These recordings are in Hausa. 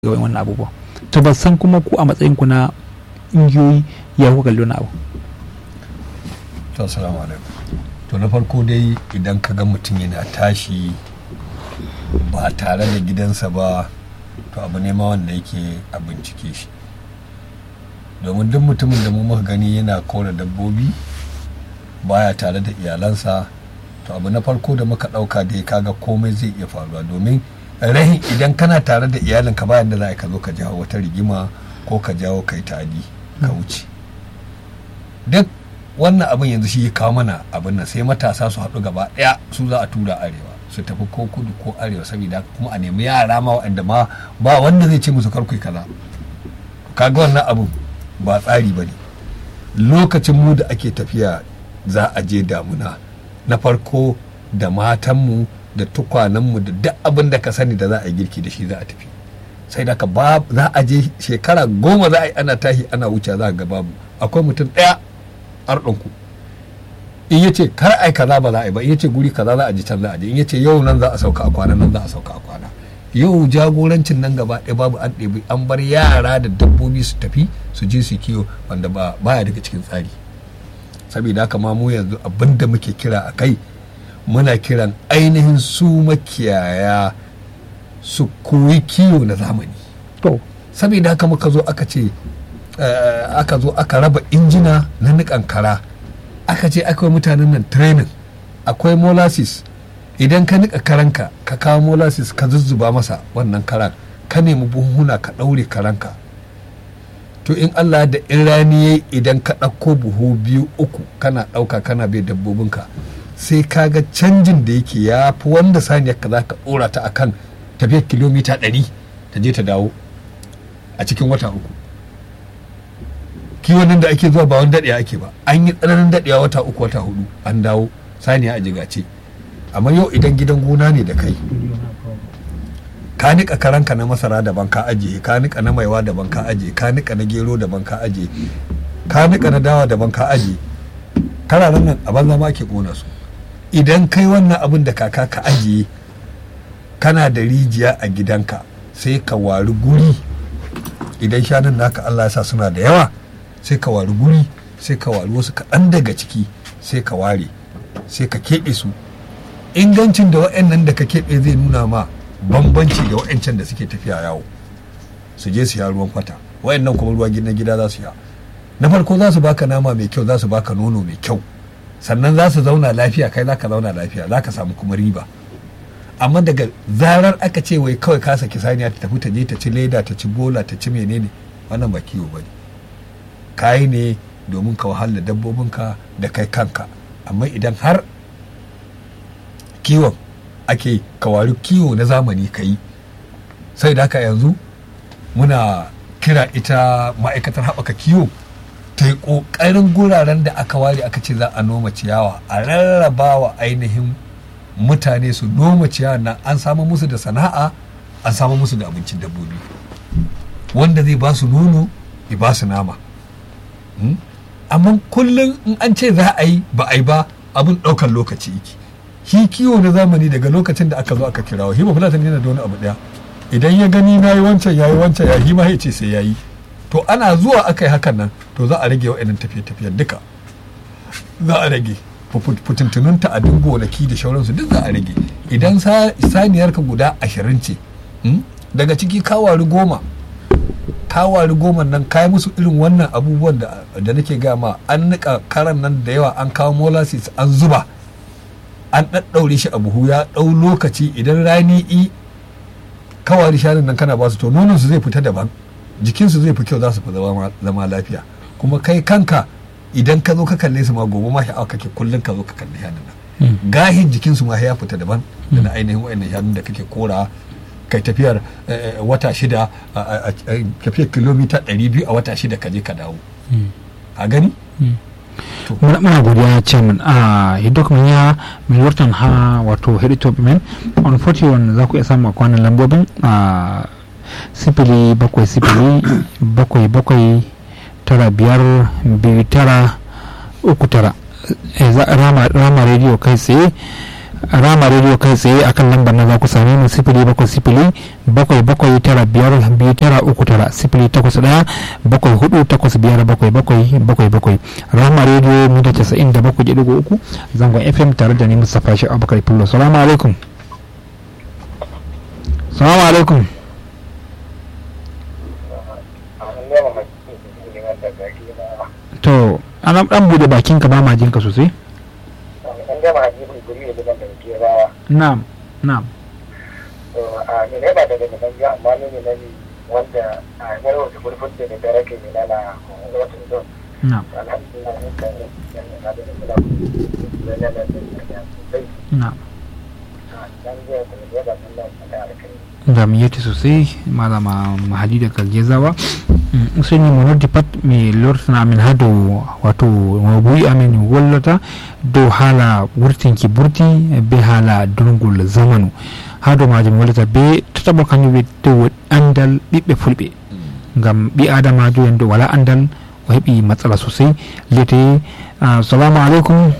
ga wannan abubuwa to ban san kuma ku a matsayin ku na ingiyoyi ya kuka kalli wani abu to assalamu alaikum to na farko dai idan ka ga mutum yana tashi ba tare da gidansa ba to abu ne ma wanda yake a bincike shi domin duk mutumin da mu muka gani yana kora dabbobi baya tare da iyalansa to abu na farko da muka ɗauka dai kaga komai zai iya faruwa domin rahin idan kana tare da iyalinka bayan da za ka zo ka jawo wata rigima ko ka jawo kai tadi ka wuce duk wannan abin yanzu shi ya kawo mana abin nan sai matasa su haɗu gaba ɗaya su za a tura arewa su tafi ko kudu ko arewa saboda kuma a nemi yara ma waɗanda ma ba wanda zai ce musu karku kaza kaga wannan abin ba tsari ba ne lokacin mu da ake tafiya za a je damuna na farko da matanmu da tukwanenmu da duk abin da ka sani da za a yi girki da shi za a tafi sai da ka ba za a je shekara goma za a yi ana tahi ana wuce za a ga babu akwai mutum ɗaya arɗinku in ya ce kar ai kaza ba za a yi ba in ya ce guri kaza za a ji can za a je in ya ce yau nan za a sauka a kwana nan za a sauka a kwana yau jagorancin nan gaba ɗaya babu an ɗebi an bar yara da dabbobi su tafi su je su kiwo wanda ba baya daga cikin tsari saboda haka ma mu yanzu abin da muke kira a kai muna kiran ainihin su makiyaya su koyi kiwo na zamani to saboda haka muka zo aka ce aka zo aka raba injina na niƙan kara aka ce akwai mutanen nan training akwai molasses idan ka niƙa karanka ka kawo molasses ka zuzzuba masa wannan karan ka nemi buhuna ka ɗaure karanka to in allah da in rani yayi idan ka ɗauko buhu biyu uku kana ɗauka kana bai dabbobinka sai ka ga canjin da yake ya fi wanda saniyar ka za ka ɗora ta akan tafiyar kilomita ɗari ta je ta dawo a cikin wata uku kiwon nan da ake zuwa ba wani daɗewa ake ba an yi tsananin daɗewa wata uku wata hudu an dawo saniya a jigace amma yau idan gidan gona ne da kai ka nika karanka na masara daban ka ajiye ka nika na maiwa daban ka ajiye ka nika na gero daban ka ajiye ka nika na dawa daban ka ajiye kararen nan a banza ma ake kona su idan kai wannan abin da kaka ka ajiye kana da rijiya a gidanka sai ka wari guri idan shanun naka Allah ya sa suna da yawa sai ka wari guri sai ka wari wasu kaɗan daga ciki sai ka ware sai ka keɓe su ingancin da wa'annan da ka keɓe zai nuna ma bambanci da wa'ancan da suke tafiya yawo su je su ya ruwan kwata wa'annan kuma ruwan gidan gida za su ya na farko za su baka nama mai kyau za su baka nono mai kyau sannan za su zauna lafiya kai za ka zauna lafiya za ka samu kuma riba amma daga zarar aka ce wai kawai ka saki saniya ta tafi ta je ta ci leda ta ci bola ta ci menene wannan ba kiwo ba ne kayi ne domin ka wahala dabbobinka da kai kanka amma idan har kiwon ake kawari kiwo na zamani ka yi sai da haka yanzu muna kira ita ma'aikatar haɓaka kiwo ta yi ƙoƙarin guraren da aka ware aka ce za a noma ciyawa a rarraba wa ainihin mutane su noma ciyawa na an samu musu da sana'a an samu musu da abincin dabbobi wanda zai ba su nono ya ba su nama amma kullum in an ce za a yi ba a yi ba abin ɗaukar lokaci yake shi kiwo na zamani daga lokacin da aka zo aka kirawo hima fulatan yana da wani abu ɗaya idan ya gani na yi wancan ya yi wancan ya hima ya ce sai ya yi to ana zuwa aka yi hakan nan to za a rage wa'annan tafiye-tafiyen duka za a rage fitintunun ta'adin gonaki da shauransu duk za a rage idan saniyarka guda ashirin ce daga ciki kawari goma kawari goma nan kayi musu irin wannan abubuwan da nake gama an nika karan nan da yawa an kawo molasses an zuba an ɗaɗɗaure shi a buhu ya ɗau lokaci idan rani i kawari shanun nan kana basu to nononsu zai fita daban jikinsu zai fi kyau za su fi zama lafiya kuma kai kanka idan ka zo ka kalle su ma gobe ma sha'awa kake kullum ka zo ka kalle shanun nan gahin jikinsu ma ya fita daban da na ainihin wa'annan shanun da kake kora kai tafiyar wata shida tafiyar kilomita 200 a wata shida ka je ka dawo a gani muna godiya chairman a hidok ya mai wartan ha wato heditor men on 41 za ku iya samu a kwanan lambobin a sifili bakwai sifili bakwai bakwai tara biyar biyu tara uku tara rama radio kai tsaye rama rediyo kai tsaye akan lambar na za ku same mu sifili bakwai sifili bakwai bakwai tara biyar biyu tara uku tara sifili takwas ɗaya bakwai hudu takwas biyar bakwai bakwai bakwai bakwai rama rediyo mita casa'in da bakwai ɗigo uku zangon fm tare da ni mustapha shi abubakar fillo salamu alaikum salamu alaikum to ana dan bude bakin ka ba ma jinka sosai na'am na'am ne ne ba daga nan ya amma ne ne wanda a yar wata gurfin da da rake ne na wata don na'am alhamdulillah ne kan ne na da da da da da da da na'am dan je ku ne da nan da da kai jamiyyati sosai malama mahadi da kalgezawa useni mo noddi pat mi lortana amin ha dow wato mo buyi amin wollata dow haala wurtinki burti be haala durgol zamanu ha dow majum wollata be tataɓo kañum ɓe dow andal ɓiɓɓe fulɓe ngam ɓi adamajo en dow wala andal o heeɓi matsala sosai lete salamu aleykum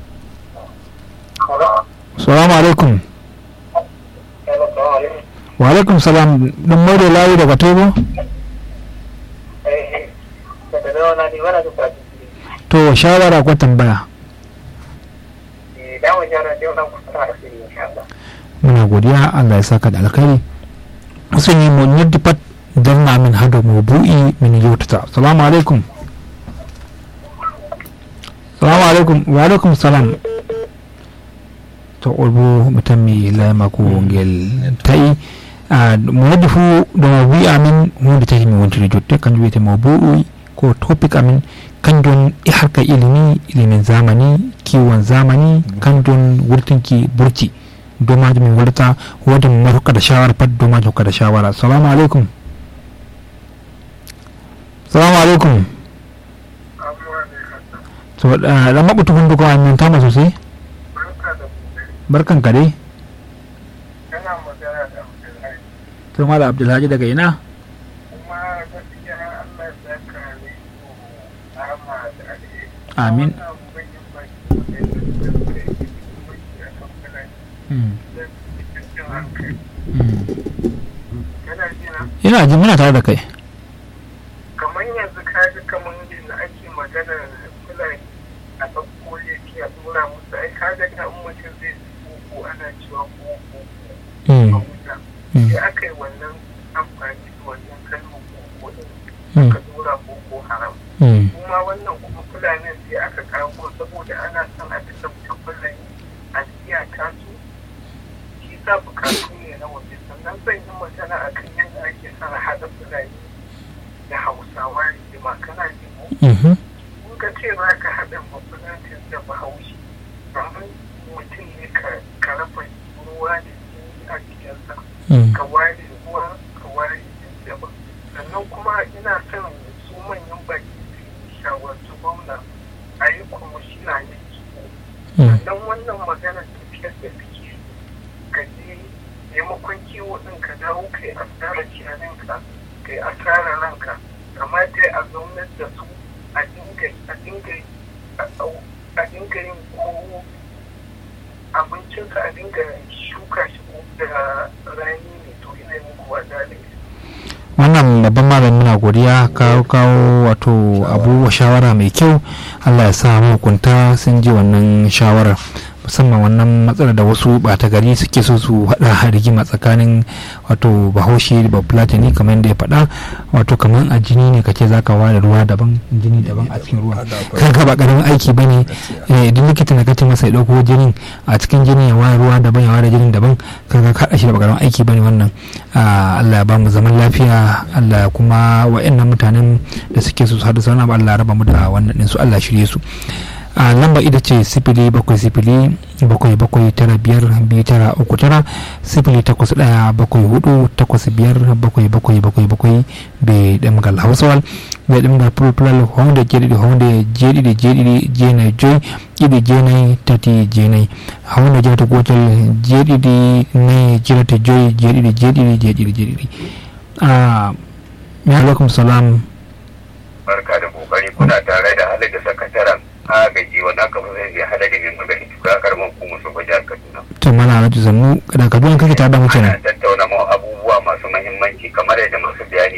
salamu aleykum wa aleykum salam ɗum mawɗo laawi daga toy bo to shawara ko tambaya muna godiya allah ya saka da alkhairi musun yi mu yadda pat danna min hado mu bu'i min yautata salamu alaikum salamu alaikum wa alaikum salam to olbo mutan mi layma ko ngel ta'i mo waddi fu ɗo mo bu'i amin hunde taki mi wontiri jotte kanjum wiyete mo bu'i ko topic amin kanjum e harka ilimi ilimin zamani kiwon zamani kanjum wurtinki burti dow majum min waɗata wodi mo mari hokkata shawara pat dow majum hokkata shawara assalamu aleykum salamu aleykum so ɗan maɓɓutu hunduko an min tama sosai barkan ka dai to mala abdulhaji daga ina amin ina ji muna tare da kai kamar yanzu ka ji kamar yadda ake magana fulani a ɗauko laifi a ɗora musu ai ka ga ta mutum zai ko ana cewa ko ko a wuta sai aka yi wannan amfani da wannan kalmar ko din aka ɗora ko ko haram kuma wannan kuma fulanin sai aka kawo saboda ana son a duka mutum fulani a iyaka su shi sa bukatu ne na waje sannan zan yi magana a kan yadda ake son haɗa fulani da hausawa rigima kana ji mu kun ka ce za ka haɗa mafulatin da bahaushe amma mutum ne ka raba ruwa da jini a jikinsa ka ware ruwa ka ware jini daban sannan kuma ina son su manyan baki su shawarci gwamna a yi kwamishina ne kiwo sannan wannan magana tafiyar da suke ka je maimakon kiwo ɗin ka dawo ka yi asara ciyaninka ka yi asara ranka kamata a zaunar da su a dinga a dinga yin ko abincinsa a dinga shuka shi da rani ne to ina yi muku wada wannan babban malamin na godiya kawo kawo wato abubuwa shawara mai kyau allah ya sa mahukunta sun ji wannan shawarar musamman wannan matsalar da wasu bata gari suke so su hada rigima tsakanin wato bahaushe da bafulatani kamar yadda ya faɗa wato kamar a jini ne kace zaka ware ruwa daban jini daban a cikin ruwa kan ka ba karamin aiki bane idan likita na kace masa ya dauko jinin a cikin jini ya ware ruwa daban ya ware jinin daban kaga ka shi da ba karamin aiki bane wannan Allah ya ba mu zaman lafiya Allah kuma wa'annan mutanen da suke so su hada sauna Allah ya raba mu da wannan din su Allah shirye su a lamba ita ce sifili bakwai sifili bakwai bakwai tara biyar biyu tara uku tara sifili takwas ɗaya bakwai hudu takwas biyar bakwai bakwai bakwai bakwai be ɗemgal hausawal be ɗemgal pulpulal honde jeɗiɗi honde jeɗiɗi jeɗiɗi jeenayi joyi ɗiɗi jeenayi tati jeenayi honde jeɗata gotel jeɗiɗi nayi jeɗata joyi jeɗiɗi jeɗiɗi jeɗiɗi jeɗiɗi a mi alaikum salam barka da kokari kuna tare da halin da sakataren agaji wanda aka fi zai hada da mai magani tuka karamar kuma su gwaja kaduna to mana alhaji zannu da kaduwan kake tare da mu kenan ana tattauna ma abubuwa masu mahimmanci kamar yadda masu bayani